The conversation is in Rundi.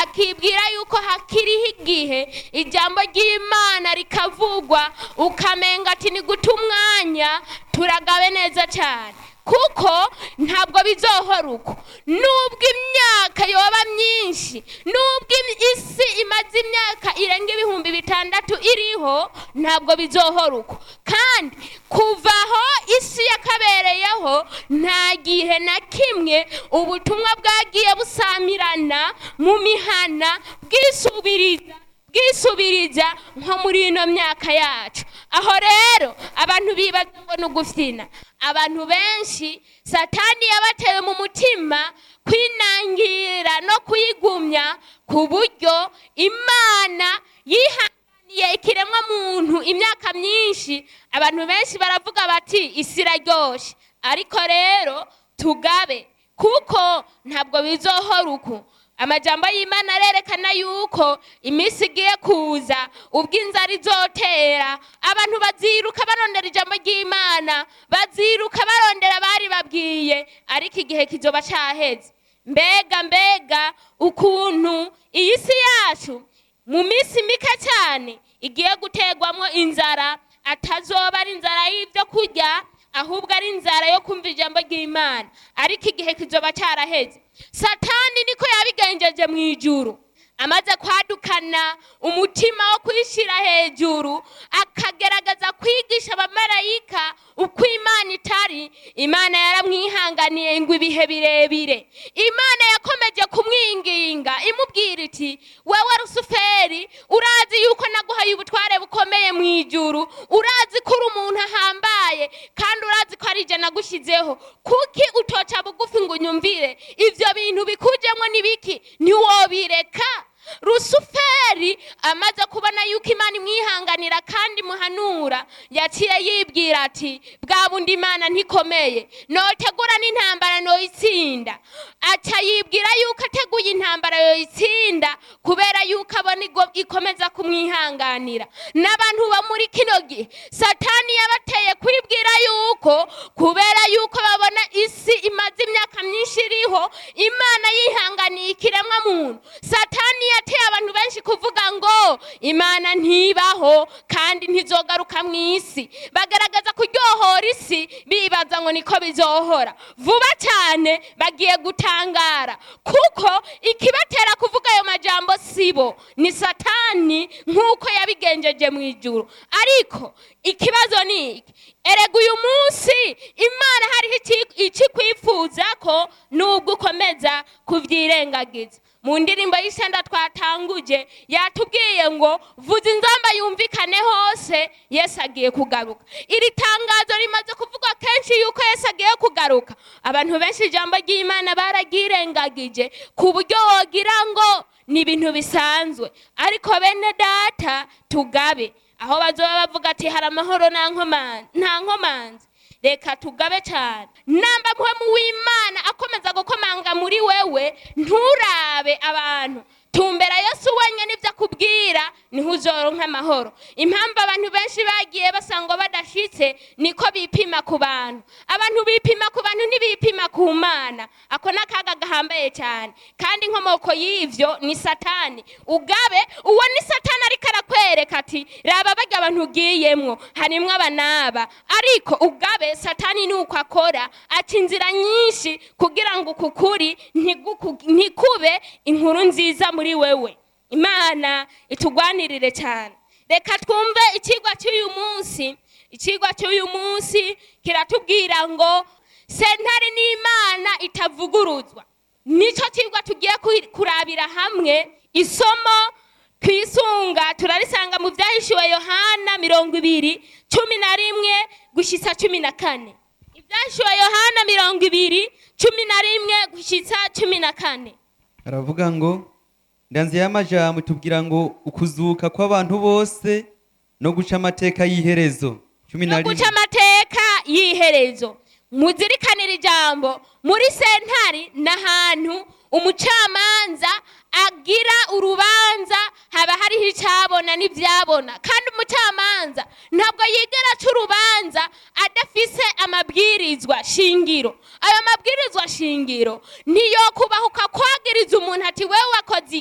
akibwira yuko hakiriho igihe ijambo ry'imana rikavugwa ukamenga ati ni guta umwanya turagabe neza cyane kuko ntabwo bizohora uko nubwo imyaka yoba myinshi nubwo im- isi imaze imyaka irenga ibihumbi bitandatu iriho ntabwo bizohora uko kandi kuva aho isi yakabereyeho nta gihe na kimwe ubutumwa bwagiye busamirana mu mihana bwisubiriza bwisubiriza nko muri ino myaka yacu aho rero abantu bibaza ngo ni ugufina abantu benshi satani yabatewe mu mutima kwinangira no kuyigumya ku buryo imana yihanganiye ikiremwa muntu imyaka myinshi abantu benshi baravuga bati isi iraryoshye ariko rero tugabe kuko ntabwo bizohora uku amajambo y'imana arerekana yuko iminsi igiye kuza ubwo inzara izotera abantu baziruka barondera ijambo ry'imana baziruka barondera abari babwiye ariko igihe kizoba cyaheze mbega mbega ukuntu iyi si yacu mu minsi mike cyane igiye guterwamo inzara atazoba ari inzara y'ibyo kurya ahubwo ari inzara yo kumva ijambo ry'imana ariko igihe kizoba cyaraheze satani niko yabigenjeje mu ijuru amaze kwadukana umutima wo kwishyira hejuru akagerageza kwigisha abamarayika uko imana itari imana yaramwihanganiye ngo ibihe birebire imana yakomeje kumwinginga imubwira iti wewe rusuferi urazi yuko naguhaye ubutware bukomeye mu ijuru urazi ko uri umuntu ahambaye kandi urazi ko ari jye nagushyizeho kuki utoca bugufi ngo unyumvire ibyo bintu bikujemo ni biki ntiwobireka rusuferi amaze kubona yuko imana imwihanganira kandi imuhanura yaciye yibwira ati bwa bundi imana ntikomeye notegura n'intambara noyitsinda aca yibwira yuko ateguye intambara yoyitsinda kubera yuko abona igo- ikomeza kumwihanganira n'abantu bo muri kino gihe satani yabateye kwibwira yuko kubera yuko babona isi imaze imyaka myinshi iriho imana yihanganiye ikiremwa muntu satani yateye abantu benshi kuvuga ngo imana ntibaho kandi ntizogaruka mu isi bagaragaza kuryohora isi bibaza ngo niko bizohora vuba cyane bagiye gutangara kuko ikibatera kuvuga ayo majambo sibo ni satani nk'uko yabigenjeje mu ijuru ariko ikibazo ni iki erega uyu munsi imana hariho iki- ikikwifuza ko nubwo ukomeza kubyirengagiza mu ndirimbo y'isenda twatanguje yatubwiye ngo vuza inzamba yumvikane hose yesu agiye kugaruka iri tangazo rimaze kuvugwa kenshi yuko yesu agiye kugaruka abantu benshi ijambo ry'imana bararyirengagije ku buryo wogira ngo ni ibintu bisanzwe ariko bene data tugabe aho bazoba bavuga ati hari amahoro nta nkoman- nta nkomanzi reka tugabe cyane namba muhemu w'imana akomeza gukomanga muri wewe nturabe abantu tumbera yesu wenyine ibyo akubwira niho uzoronka amahoro impamvu abantu benshi bagiye basanga badashitse niko bipima ku bantu abantu bipima ku bantu ntibipima ku mana ako ni akaga gahambaye cyane kandi inkomoko y'ivyo ni satani ugabe uwo ni satani ariko arakwereka ati raba barya abantu ugiyemwo harimwo aba n'aba ariko ugabe satani ni uko akora aca inzira nyinshi kugira ngo uku kuri ntiguku- ntikube inkuru nziza muri wewe imana itugwanirire cyane reka twumve ikigwa cy'uyu munsi ikigwa cy'uyu munsi kiratubwira ngo sentare n'imana itavuguruzwa nicyo kigwa tugiye kuri- kurabira hamwe isomo twisunga turarisanga mu byahishuwe yohana mirongo ibiri cumi na rimwe gushyitsa cumi na kane ibyashyuwe yohana mirongo ibiri cumi na rimwe gushyitsa cumi na kane aravuga ngo ndanze y'amajambo tubwira ngo ukuzuka kw'abantu bose no guca amateka y'iherezo cumi na no guca rimwe amateka y'iherezo muzirikanire ijambo muri sentari ni ahantu umucamanza agira urubanza haba hariho icyabona n'ibyabona kandi umucamanza ntabwo yigera aca urubanza adafise amabwirizwa shingiro ayo mabwirizwa shingiro niyo kubahuka kwagiriza umuntu ati wewe wakoze